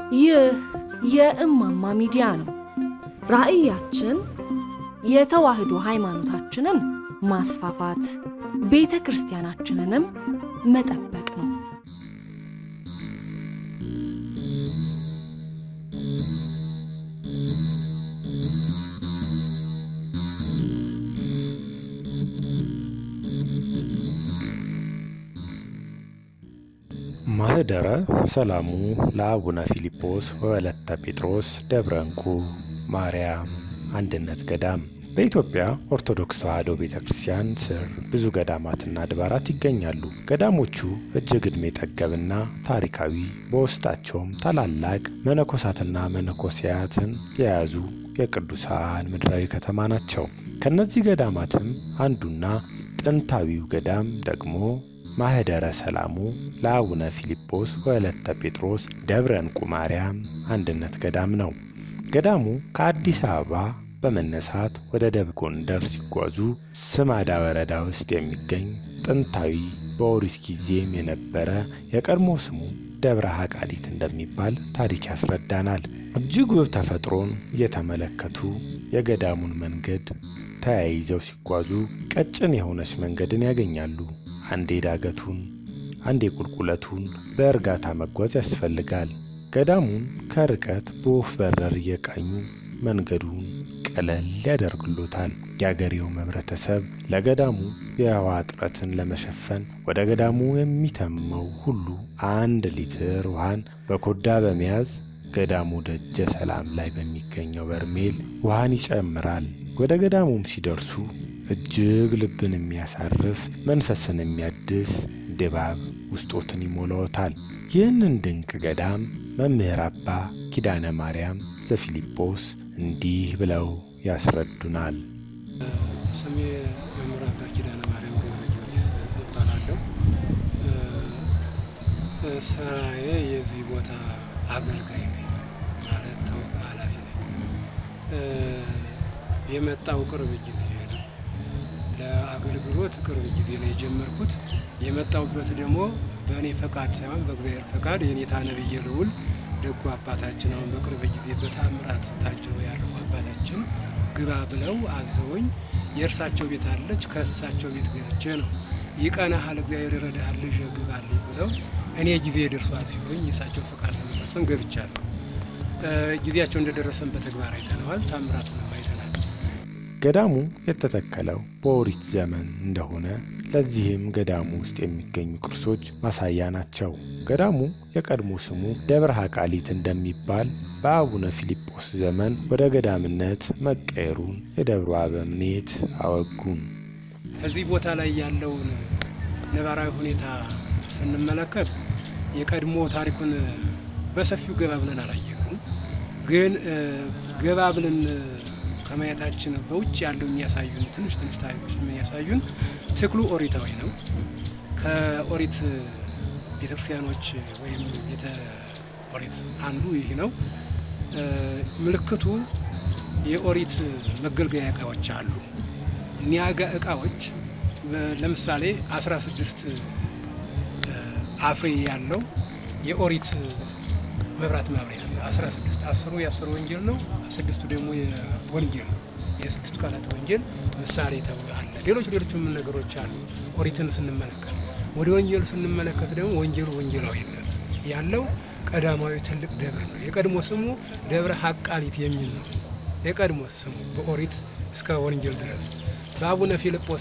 ይህ የእማማ ሚዲያ ነው። ራዕያችን የተዋህዶ ሃይማኖታችንን ማስፋፋት፣ ቤተ ክርስቲያናችንንም መጠበቅ ነው። ማህደረ ሰላሙ ለአቡነ ፊልጶስ ወወለተ ጴጥሮስ ደብረ እንቁ ማርያም አንድነት ገዳም በኢትዮጵያ ኦርቶዶክስ ተዋሕዶ ቤተ ክርስቲያን ስር ብዙ ገዳማትና አድባራት ይገኛሉ። ገዳሞቹ እጅግ ዕድሜ ጠገብና ታሪካዊ፣ በውስጣቸውም ታላላቅ መነኮሳትና መነኮሲያትን የያዙ የቅዱሳን ምድራዊ ከተማ ናቸው። ከእነዚህ ገዳማትም አንዱና ጥንታዊው ገዳም ደግሞ ማህደረ ሰላሙ ለአቡነ ፊልጶስ ወወለተ ጴጥሮስ ደብረ እንቁ ማርያም አንድነት ገዳም ነው። ገዳሙ ከአዲስ አበባ በመነሳት ወደ ደብረ ጎንደር ሲጓዙ ስማዳ ወረዳ ውስጥ የሚገኝ ጥንታዊ በኦሪት ጊዜም የነበረ የቀድሞ ስሙ ደብረ ሀቃሊት እንደሚባል ታሪክ ያስረዳናል። እጅግ ውብ ተፈጥሮን እየተመለከቱ የገዳሙን መንገድ ተያይዘው ሲጓዙ ቀጭን የሆነች መንገድን ያገኛሉ። አንዴ ዳገቱን አንዴ ቁልቁለቱን በእርጋታ መጓዝ ያስፈልጋል። ገዳሙን ከርቀት በወፍ በረር እየቃኙ መንገዱን ቀለል ያደርግሎታል። የአገሬው ህብረተሰብ ለገዳሙ የውሃ እጥረትን ለመሸፈን ወደ ገዳሙ የሚተመው ሁሉ አንድ ሊትር ውሃን በኮዳ በመያዝ ገዳሙ ደጀ ሰላም ላይ በሚገኘው በርሜል ውሃን ይጨምራል። ወደ ገዳሙም ሲደርሱ እጅግ ልብን የሚያሳርፍ መንፈስን የሚያድስ ድባብ ውስጦትን ይሞላዎታል። ይህንን ድንቅ ገዳም መምህር አባ ኪዳነ ማርያም ዘፊልጶስ እንዲህ ብለው ያስረዱናል። ስሜ መምህር አባ ኪዳነ ማርያም ገብረ ጊዮርጊስ እባላለሁ። ስራዬ የዚህ ቦታ አገልጋይ ነኝ ማለት ተውቅ ኃላፊ ነኝ። የመጣው ቅርብ ጊዜ ነው። ለአገልግሎት ቅርብ ጊዜ ነው የጀመርኩት። የመጣውበት ደግሞ በእኔ ፈቃድ ሳይሆን በእግዚአብሔር ፈቃድ የኔታ ነብየ ልዑል ደጉ አባታችን አሁን በቅርብ ጊዜ በታምራት ታጅበው ያለው አባታችን ግባ ብለው አዘውኝ የእርሳቸው ቤት አለች። ከእሳቸው ቤት ገብቼ ነው ይቀናሃል፣ እግዚአብሔር ይረዳሃል፣ ልጅ ግባልኝ ብለው እኔ ጊዜ ደርሷል ሲሉኝ የእሳቸው ፈቃድ ለመፈጸም ገብቻለሁ። ጊዜያቸው እንደደረሰን በተግባር አይተነዋል። ታምራቱንም አይተናል። ገዳሙ የተተከለው በኦሪት ዘመን እንደሆነ ለዚህም ገዳሙ ውስጥ የሚገኙ ቅርሶች ማሳያ ናቸው። ገዳሙ የቀድሞ ስሙ ደብረ ሀቃሊት እንደሚባል በአቡነ ፊልጶስ ዘመን ወደ ገዳምነት መቀየሩን የደብሩ አበምኔት አወጉን። እዚህ ቦታ ላይ ያለውን ነባራዊ ሁኔታ ስንመለከት የቀድሞ ታሪኩን በሰፊው ገባ ብለን አላየነውም። ግን ገባ ብለን ከማየታችን በውጭ ያለው የሚያሳዩን ትንሽ ትንሽ ታሪኮች የሚያሳዩን ትክሉ ኦሪታዊ ነው። ከኦሪት ቤተክርስቲያኖች ወይም ቤተ ኦሪት አንዱ ይህ ነው። ምልክቱ የኦሪት መገልገያ እቃዎች አሉ። እኒያጋ እቃዎች ለምሳሌ አስራ ስድስት አፍሬ ያለው የኦሪት መብራት ማብሪያ አለ። አስራ ስድስት አስሩ የአስሩ ወንጌል ነው። ስድስቱ ደግሞ የወንጌል ነው። የስድስቱ ቃላት ወንጌል ምሳሌ ተብሎ አለ። ሌሎች ሌሎችም ነገሮች አሉ። ኦሪትን ስንመለከት ወደ ወንጌል ስንመለከት ደግሞ ወንጌሉ ወንጌላዊነት ያለው ቀዳማዊ ትልቅ ደብር ነው። የቀድሞ ስሙ ደብረ ሀቃሊት የሚል ነው። የቀድሞ ስሙ በኦሪት እስከ ወንጌል ድረስ በአቡነ ፊልጶስ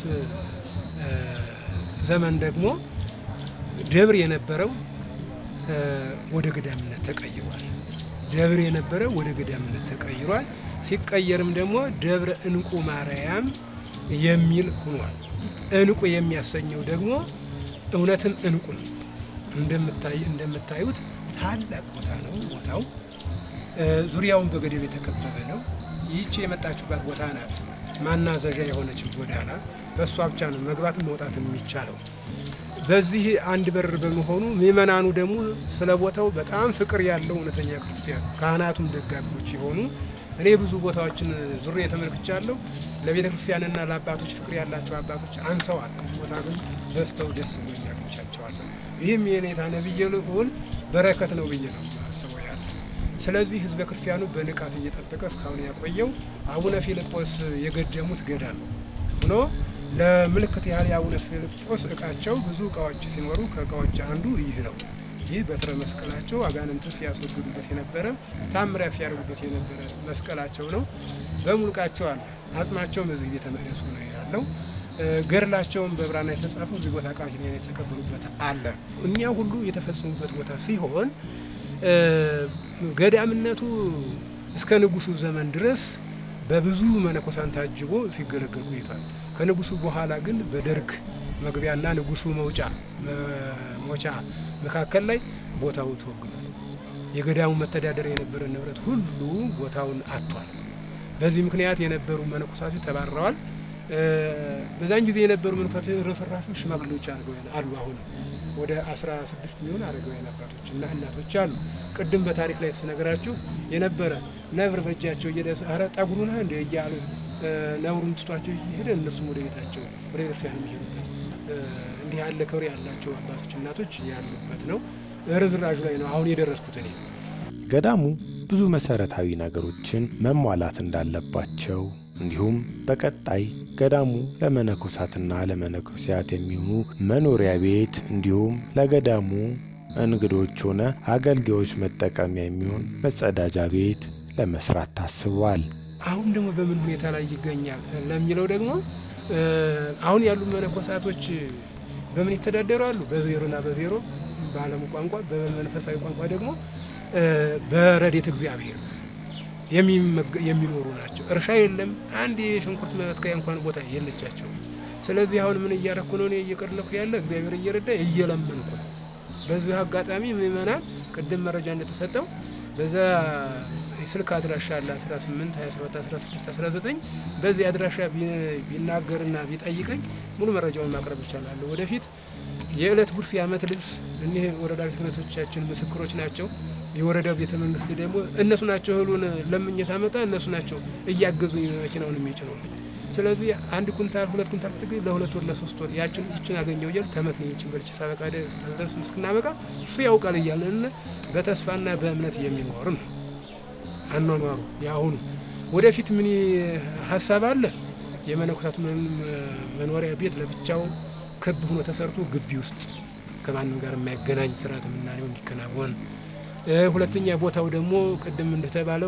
ዘመን ደግሞ ደብር የነበረው ወደ ገዳምነት ተቀይሯል። ደብር የነበረው ወደ ገዳምነት ተቀይሯል። ሲቀየርም ደግሞ ደብረ እንቁ ማርያም የሚል ሆኗል። እንቁ የሚያሰኘው ደግሞ እውነትም እንቁ ነው። እንደምታይ እንደምታዩት ታላቅ ቦታ ነው። ቦታው ዙሪያውን በገደብ የተከበበ ነው። ይህች የመጣችሁባት ቦታ ናት ማናዘዣ የሆነችው ጎዳና። በእሷ ብቻ ነው መግባት መውጣት የሚቻለው። በዚህ አንድ በር በመሆኑ ምእመናኑ ደግሞ ስለ ቦታው በጣም ፍቅር ያለው እውነተኛ ክርስቲያን ካህናቱም ደጋፊዎች የሆኑ እኔ ብዙ ቦታዎችን ዙሬ ተመልክቻለሁ። ለቤተ ክርስቲያንና ለአባቶች ፍቅር ያላቸው አባቶች አንሰዋል። ቦታ ግን በዝተው ደስ ብሎኝ አግኝቻቸዋለሁ። ይህም የኔታ ነብየ ልዑል በረከት ነው ብዬ ነው ማስበው ያለ ስለዚህ ህዝበ ክርስቲያኑ በንቃት እየጠበቀ እስካሁን ያቆየው አቡነ ፊልጶስ የገደሙት ገዳም ሆኖ ለምልክት ያህል የአቡነ ፊልጶስ እቃቸው ብዙ እቃዎች ሲኖሩ ከእቃዎች አንዱ ይህ ነው። ይህ በትረ መስቀላቸው አጋንንት ሲያስወግዱበት የነበረ ታምሪያ ሲያደርጉበት የነበረ መስቀላቸው ነው። በሙሉ እቃቸው አለ። አጽማቸውም እዚህ ቤተ መቅደሱ ነው ያለው። ገድላቸውም በብራና የተጻፈው እዚህ ቦታ ቃል ኪዳን የተቀበሉበት አለ። እኛ ሁሉ የተፈጸሙበት ቦታ ሲሆን ገዳምነቱ እስከ ንጉሱ ዘመን ድረስ በብዙ መነኮሳን ታጅቦ ሲገለገል ቆይቷል። ከንጉሱ በኋላ ግን በደርግ መግቢያና ንጉሱ መውጫ መሞቻ መካከል ላይ ቦታው ተወግዷል። የገዳሙ መተዳደሪያ የነበረ ንብረት ሁሉ ቦታውን አጥቷል። በዚህ ምክንያት የነበሩ መነኮሳቶች ተባረዋል። በዛን ጊዜ የነበሩ መነኮሳቶች ርፍራሾች ሽማግሌዎች አድርገው አሉ። አሁን ወደ አስራ ስድስት የሚሆን አረጋውያን አባቶች እና እናቶች አሉ። ቅድም በታሪክ ላይ ስነግራችሁ የነበረ ነብር በእጃቸው እየደረሰ ኧረ ጠጉሩ ነህ እንደ እያሉ ነብሩን ትቷቸው እየሄደ እነሱም ወደ ቤታቸው ወደ ቤተክርስቲያን የሚሄዱበት እንዲህ ያለ ክብር ያላቸው አባቶች እናቶች ያሉበት ነው። ርዝራዡ ላይ ነው አሁን የደረስኩት እኔ። ገዳሙ ብዙ መሰረታዊ ነገሮችን መሟላት እንዳለባቸው እንዲሁም በቀጣይ ገዳሙ ለመነኮሳትና ለመነኮሲያት የሚሆኑ መኖሪያ ቤት እንዲሁም ለገዳሙ እንግዶች ሆነ አገልጋዮች መጠቀሚያ የሚሆን መጸዳጃ ቤት ለመስራት ታስቧል። አሁን ደግሞ በምን ሁኔታ ላይ ይገኛል ለሚለው ደግሞ አሁን ያሉ መነኮሳቶች በምን ይተዳደራሉ? በዜሮና በዜሮ በዓለሙ ቋንቋ፣ በመንፈሳዊ ቋንቋ ደግሞ በረድኤተ እግዚአብሔር የሚኖሩ ናቸው። እርሻ የለም። አንድ የሽንኩርት መትከያ እንኳን ቦታ የለቻቸው። ስለዚህ አሁን ምን እያረኩ ነው? እኔ እየቀለኩ ያለ እግዚአብሔር እየረዳ እየለመንኩ ነው። በዚህ አጋጣሚ ምእመናን ቅድም መረጃ እንደተሰጠው በዛ ስልክ አድራሻ አለ 18 27 16 19 በዚህ አድራሻ ቢናገርና ቢጠይቀኝ ሙሉ መረጃውን ማቅረብ ይቻላለሁ። ወደፊት የዕለት ጉርስ የዓመት ልብስ እኒህ ወረዳ ቤተ ክህነቶቻችን ምስክሮች ናቸው። የወረዳው ቤተ መንግስት ደግሞ እነሱ ናቸው እህሉን ለምኜ ሳመጣ እነሱ ናቸው እያገዙኝ መኪናውን የሚጭነው። ስለዚህ አንድ ኩንታል ሁለት ኩንታል ስትገኝ ለሁለት ወር ለሶስት ወር ያችን ይችን አገኘው እያል ተመስገን ይችን በልቼ ሳበቃ ደርስ እስክናበቃ እሱ ያውቃል እያለን በተስፋና በእምነት የሚኖር ነው አኗኗሩ የአሁኑ። ወደፊት ምን ሀሳብ አለ? የመነኮሳቱ መኖሪያ ቤት ለብቻው ክብ ሆኖ ተሰርቶ ግቢ ውስጥ ከማንም ጋር የማይገናኝ ስርዓት ምናኔው እንዲከናወን ሁለተኛ ቦታው ደግሞ ቅድም እንደተባለው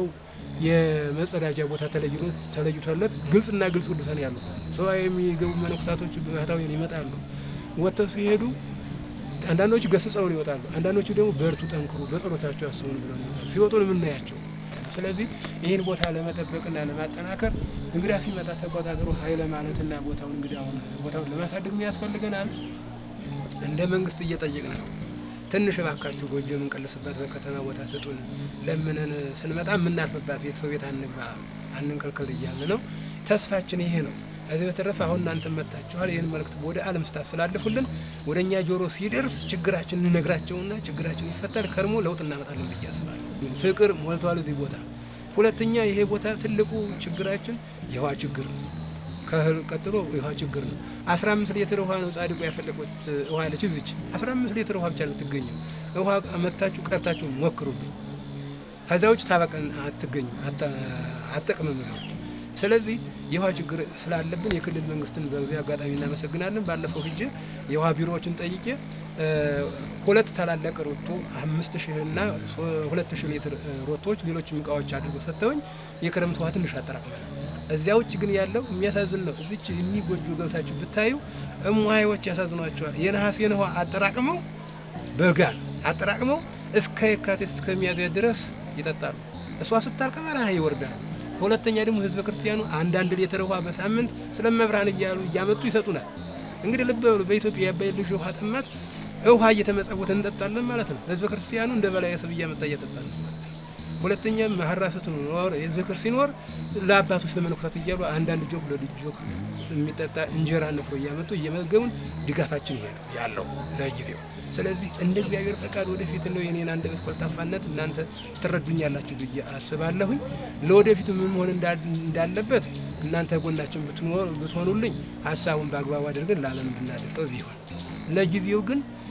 የመጸዳጃ ቦታ ተለይቶ ተለይቶለት ግልጽና ግልጽ ቅዱሳን ያሉ ሰው የሚገቡ መነኮሳቶች ባህታውያን ይመጣሉ። ወጥተው ሲሄዱ አንዳንዶቹ ገስጸውን ይወጣሉ። አንዳንዶቹ ደግሞ በርቱ፣ ጠንክሩ፣ በጸሎታቸው ያስቡን ብለው ይወጣሉ። ሲወጡ ነው የምናያቸው። ስለዚህ ይህን ቦታ ለመጠበቅና ለማጠናከር እንግዳ ሲመጣ ተቆጣጥሮ ኃይለ ማለትና ቦታውን እንግዲህ አሁን ቦታውን ለማሳደግ ያስፈልገናል። እንደ መንግስት እየጠየቅን ነው። ትንሽ እባካችሁ ጎጆ የምንቀልስበት በከተማ ቦታ ስጡን፣ ለምነን ስንመጣ የምናርፍባት ቤተሰብ ቤት አንግባ፣ አንንከልከል እያልን ነው። ተስፋችን ይሄ ነው። ከዚህ በተረፈ አሁን እናንተ መጥታችኋል። ይህን መልእክት ወደ ዓለም ስታስተላልፉልን ወደ እኛ ጆሮ ሲደርስ ችግራችን እንነግራቸውና ችግራችን ይፈታል። ከርሞ ለውጥ እናመጣለን ብዬ አስባለሁ። ፍቅር ሞልቷል እዚህ ቦታ። ሁለተኛ ይሄ ቦታ ትልቁ ችግራችን የውሃ ችግር ነው። ከእህል ቀጥሎ የውሃ ችግር ነው። አስራ አምስት ሊትር ውሃ ነው ጻድቁ ያፈለቁት ውሃ ያለች እዚች አስራ አምስት ሊትር ውሃ ብቻ ነው ትገኘው። ውሃ መታችሁ ቀርታችሁ ሞክሩብኝ። ከዛ ውጭ ታበቀን አትገኙ አጠቅምም ነው። ስለዚህ የውሃ ችግር ስላለብን የክልል መንግስትን በዚህ አጋጣሚ እናመሰግናለን። ባለፈው ሂጄ የውሃ ቢሮዎችን ጠይቄ ሁለት ታላላቅ ሮቶ አምስት ሺህ እና ሁለት ሺህ ሊትር ሮቶዎች ሌሎችም እቃዎች አድርገው ሰጥተውኝ የክረምት ውሃ ትንሽ አጠራቅመናል። እዚያ ውጭ ግን ያለው የሚያሳዝን ነው። እዚች የሚጎጁ ገብታችሁ ብታዩ እሙሃዮች ያሳዝኗቸዋል። የነሐሴን ውሃ አጠራቅመው በጋ አጠራቅመው እስከ የካቲት እስከ ሚያዝያ ድረስ ይጠጣሉ። እሷ ስታልቅ በረሃ ይወርዳል። ሁለተኛ ደግሞ ህዝበ ክርስቲያኑ አንዳንድ ሊትር ውሃ በሳምንት ስለመብርሃን እያሉ እያመጡ ይሰጡናል። እንግዲህ ልብ በሉ በኢትዮጵያ የአባይ ልጅ ውሃ ጥማት ውሃ እየተመጸወተ እንጠጣለን ማለት ነው። ህዝበ ክርስቲያኑ እንደ በላይ ሰብ እያመጣ እየጠጣ ነው ማለት ነው። ሁለተኛ መሐራሰት ኖር የዝክር ሲኖር ለአባቶች ለመነኮሳት እያሉ አንዳንድ ጆክ ለልጅ ጆክ የሚጠጣ እንጀራ ነፍሮ እያመጡ እየመገቡን ድጋፋችን ይሄ ነው ያለው ለጊዜው። ስለዚህ እንደ እግዚአብሔር ፈቃድ ወደፊት ነው የኔን አንደበት ቆልጣፋነት እናንተ ትረዱኛላችሁ ብዬ አስባለሁኝ። ለወደፊቱ ምን መሆን እንዳለበት እናንተ ጎናችን ብትሆኑልኝ ሀሳቡን በአግባቡ አድርገን ለዓለም ብናደርገው ቢሆን ለጊዜው ግን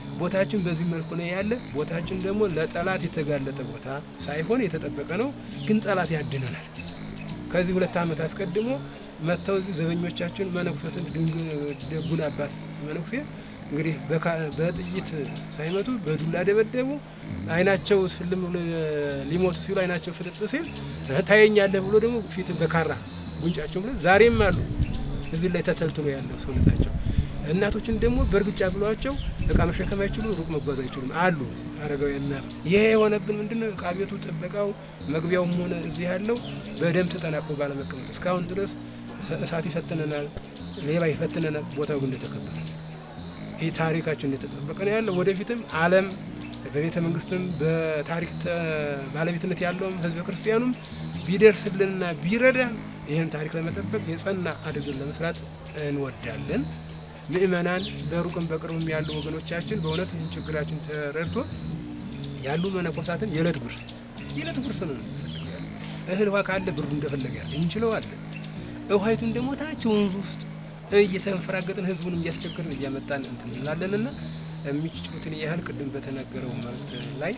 ቦታችን በዚህ መልኩ ነው ያለ። ቦታችን ደግሞ ለጠላት የተጋለጠ ቦታ ሳይሆን የተጠበቀ ነው፣ ግን ጠላት ያድነናል። ከዚህ ሁለት ዓመት አስቀድሞ መጥተው እዚህ ዘበኞቻችን መነኩሴትን ደጉን አባት መነኩሴ እንግዲህ በጥይት ሳይመቱ በዱላ ደበደቡ። አይናቸው ስልም ብሎ ሊሞቱ ሲሉ አይናቸው ፍጥጥ ሲል ታየኛለህ ብሎ ደግሞ ፊት በካራ ጉንጫቸው ብሎ ዛሬም አሉ እዚህ ላይ ተተልትሎ ያለው ሰውነታቸው። እናቶችን ደግሞ በእርግጫ ብሏቸው እቃ መሸከም አይችሉም፣ ሩቅ መጓዝ አይችሉም አሉ አረጋውያን እናት። ይሄ የሆነብን ምንድነው? እቃ ቤቱ ጥበቃው፣ መግቢያውም ሆነ እዚህ ያለው በደንብ ተጠናቅቆ ባለመቀመጥ እስካሁን ድረስ እሳት ይፈትነናል፣ ሌባ ይፈትነናል። ቦታው ግን እንደተከበረ ይህ ታሪካችን እንደተጠበቀ ነው ያለው። ወደፊትም ዓለም በቤተ መንግስትም በታሪክ ባለቤትነት ያለውም ህዝበ ክርስቲያኑም ቢደርስልንና ቢረዳን ይህን ታሪክ ለመጠበቅ የጸና አድርገን ለመስራት እንወዳለን። ምእመናን በሩቅም በቅርብም ያሉ ወገኖቻችን በእውነት ይህን ችግራችን ተረድቶ ያሉ መነኮሳትን የዕለት ጉርስ የዕለት ጉርስ ነው የምንፈልገው ያለ እህል ውሃ ካለ ብሩ እንደፈለገ ያለ እንችለዋለን። ውሃይቱን ደግሞ ታች ወንዙ ውስጥ እየተንፈራገጥን ህዝቡን እያስቸገርን እያመጣን እንትን እንላለንና የሚችሉትን ያህል ቅድም በተነገረው መልእክት ላይ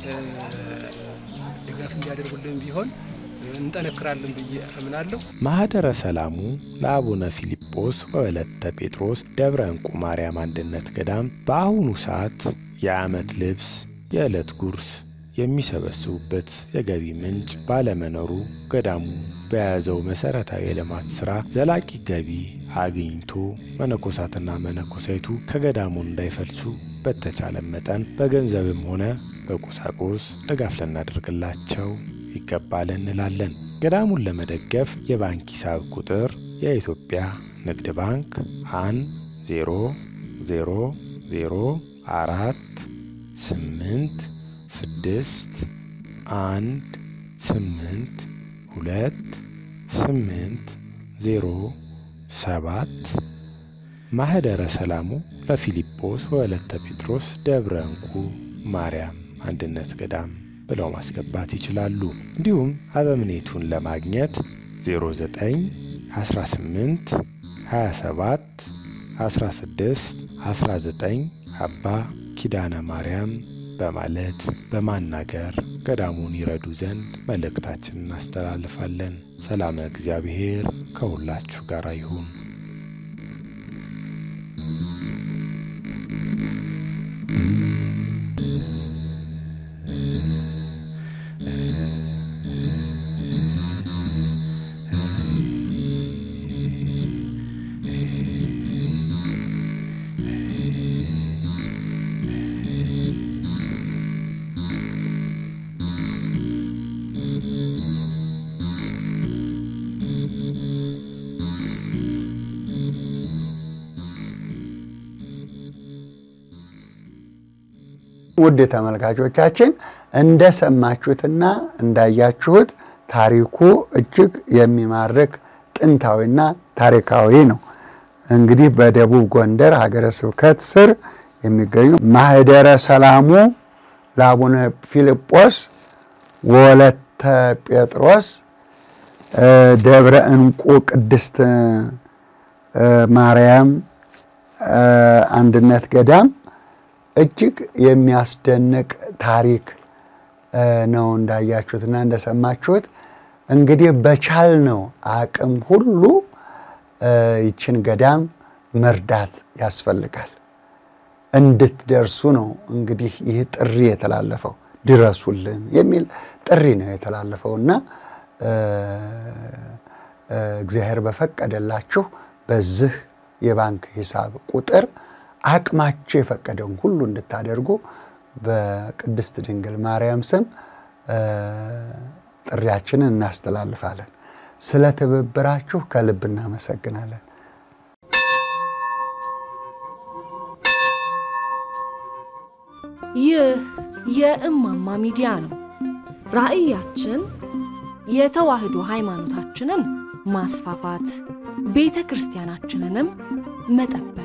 ድጋፍ እንዲያደርጉልን ቢሆን እንጠነክራለን ብዬ አምናለሁ። ማህደረ ሰላሙ ለአቡነ ፊልጶስ ወወለተ ጴጥሮስ ደብረ እንቁ ማርያም አንድነት ገዳም በአሁኑ ሰዓት የዓመት ልብስ፣ የዕለት ጉርስ የሚሰበስቡበት የገቢ ምንጭ ባለመኖሩ ገዳሙ በያዘው መሰረታዊ የልማት ስራ ዘላቂ ገቢ አግኝቶ መነኮሳትና መነኮሳይቱ ከገዳሙ እንዳይፈልሱ በተቻለ መጠን በገንዘብም ሆነ በቁሳቁስ ድጋፍ ልናደርግላቸው ይገባል እንላለን። ገዳሙን ለመደገፍ የባንክ ሂሳብ ቁጥር የኢትዮጵያ ንግድ ባንክ አንድ ዜሮ ዜሮ ዜሮ አራት ስምንት ስድስት አንድ ስምንት ሁለት ስምንት ዜሮ ሰባት ማህደረ ሰላሙ ለፊልጶስ ወለተ ጴጥሮስ ደብረ እንቁ ማርያም አንድነት ገዳም ብለው ማስገባት ይችላሉ። እንዲሁም አበምኔቱን ለማግኘት 09 18 27 16 19 አባ ኪዳነ ማርያም በማለት በማናገር ገዳሙን ይረዱ ዘንድ መልእክታችንን እናስተላልፋለን። ሰላም እግዚአብሔር ከሁላችሁ ጋር ይሁን። ውድ ተመልካቾቻችን እንደሰማችሁትና እንዳያችሁት ታሪኩ እጅግ የሚማርክ ጥንታዊና ታሪካዊ ነው። እንግዲህ በደቡብ ጎንደር ሀገረ ስብከት ስር የሚገኙ ማህደረ ሰላሙ ለአቡነ ፊልጶስ ወለተ ጴጥሮስ ደብረ እንቁ ቅድስት ማርያም አንድነት ገዳም እጅግ የሚያስደንቅ ታሪክ ነው እንዳያችሁትና እንደሰማችሁት። እንግዲህ በቻልነው አቅም ሁሉ ይችን ገዳም መርዳት ያስፈልጋል። እንድትደርሱ ነው እንግዲህ ይህ ጥሪ የተላለፈው። ድረሱልን የሚል ጥሪ ነው የተላለፈው እና እግዚአብሔር በፈቀደላችሁ በዚህ የባንክ ሂሳብ ቁጥር አቅማችሁ የፈቀደውን ሁሉ እንድታደርጉ በቅድስት ድንግል ማርያም ስም ጥሪያችንን እናስተላልፋለን። ስለ ትብብራችሁ ከልብ እናመሰግናለን። ይህ የእማማ ሚዲያ ነው። ራዕያችን የተዋህዶ ሃይማኖታችንን ማስፋፋት፣ ቤተ ክርስቲያናችንንም መጠበቅ